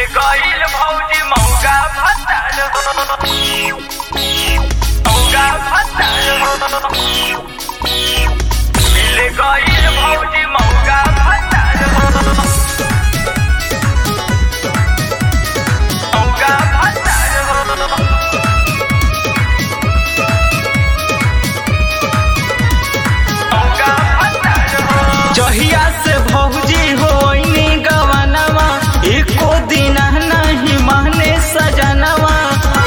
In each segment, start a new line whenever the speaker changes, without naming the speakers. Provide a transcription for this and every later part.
गईल भौजी मौका भत्ताल मौका भत्ताल मिल गईल भौजी मौका भत्ताल मौका भत्ताल जहिया से भौजी होइनी गवनवा एको दिन नहीं माने सजनवा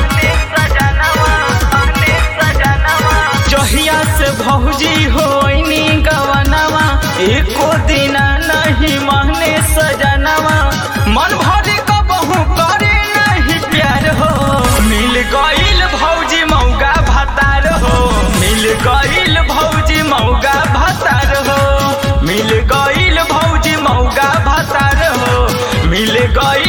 जहिया से भौजी होइनी गवनवा एको दिन नहीं माने सजनवा मन भरी कबहू करे नहीं प्यार हो मिल गईल भौजी मौगा भतार हो मिल गईल भौजी मौगा भतार हो मिल गईल भौजी मौगा भतार हो मिल गईल